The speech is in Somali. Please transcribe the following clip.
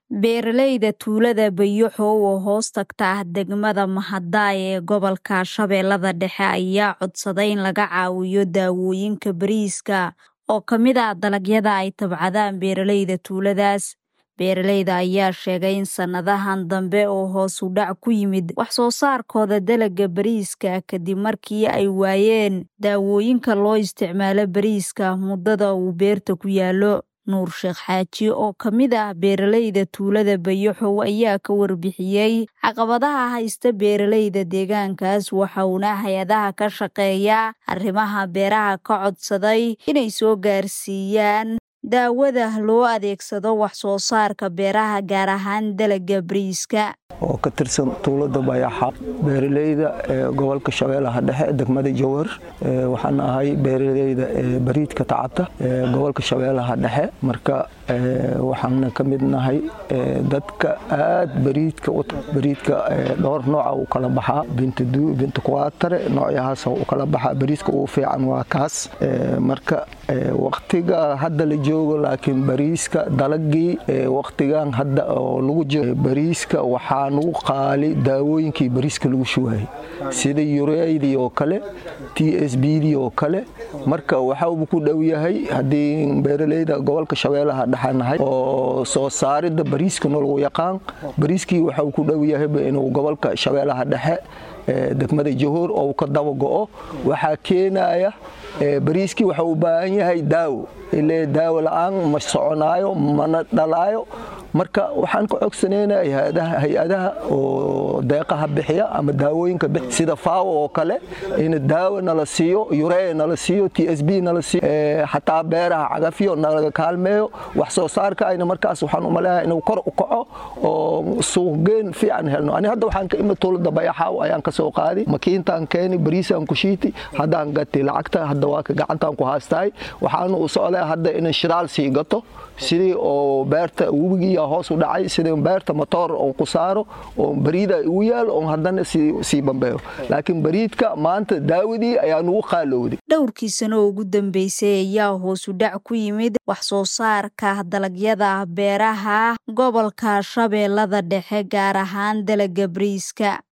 Beeralayda tuulada Bayoxo oo hoos tagta degmada Mahadai ee gobolka Shabeellada Dhexe ayaa codsaday in laga caawiyo daawooyinka bariiska oo ka mid ah dalagyada ay tabcadaan beeralayda tuuladaas. Beeralayda ayaa sheegay in sanadahan dambe uu hoos u dhac ku yimid wax soo saarkooda dalagga bariiska kadib markii ay waayeen daawooyinka loo isticmaalo bariiska muddada uu beerta ku yaallo. Nuur Sheekh Xaaji oo ka mid ah beeralayda tuulada Bayoxo ayaa ka warbixiyey caqabadaha haysta beeralayda deegaankaas waxa uuna hay-adaha ka shaqeeya arrimaha beeraha ka codsaday inay soo gaarsiiyaan daawada loo adeegsado wax soo saarka beeraha gaar ahaan dalagga bariiska oo ka tirsan tuulada bayaxa beeralayda ee gobolka shabeellaha dhexe degmada jowhar waxaan ahay beeralayda ee bariidka tacabta ee gobolka shabeellaha dhexe marka waxaana ka mid nahay dadka aad bariidka bariidka dhowr nooca u kala baxaa bintadu binta kuwaatare noocyahaas u kala baxaa bariiska ugu fiican waa kaas marka waqtiga hadda la joogo laakiin bariiska dalagii waqtigan hadda oo lagu jiro bariiska waxaa nugu qaali daawooyinkii bariiska lagu shuwaayay sida yureydii oo kale t s bdii oo kale marka waxauba ku dhow yahay haddii beeralayda gobolka shabeellaha dhexanahay oo soo saaridda bariiska nolagu yaqaan bariiskii waxau ku dhow yahayba inuu gobolka shabeellaha dhexe degmada jahoor oo ka daba go'o waxaa keenaya bariiskii waxa u baahan yahay daawo ile daawo la'aan ma soconaayo mana dhalaayo marka waxaan ka cogsanayna hay-adaha oo deeqaha bixiya ama daawooyinka sida faawo oo kale in daawo nala siiyo yuree nala siiyo t s b nala siiyo xataa beeraha cagafyo nalaga kaalmeeyo wax soo saarka ayna markaas waxaan umaleeyahay inuu kor u kaco oo suuqgeen fiican helno ani hadda waxaan ka imid tuulada bayaxaaw ayaan ka soo qaadi makiintaan keeni bariisaan ku shiiti haddaan gati lacagta hadda waa ka gacantaan ku haastahay waxaanu u socdaa hadda inaan shiraal sii gato sidii oo beerta webigiiya hoos u dhacay sidii beerta matoor oo ku saaro oo bariida ugu yaal oo haddana sii bambeeyo laakiin bariidka maanta daawadii ayaa nugu qaalowday dhowrkii sano ugu dambeysay ayaa hoos u dhac ku yimid wax soo saarka dalagyada beeraha gobolka shabeellada dhexe gaar ahaan dalagga bariiska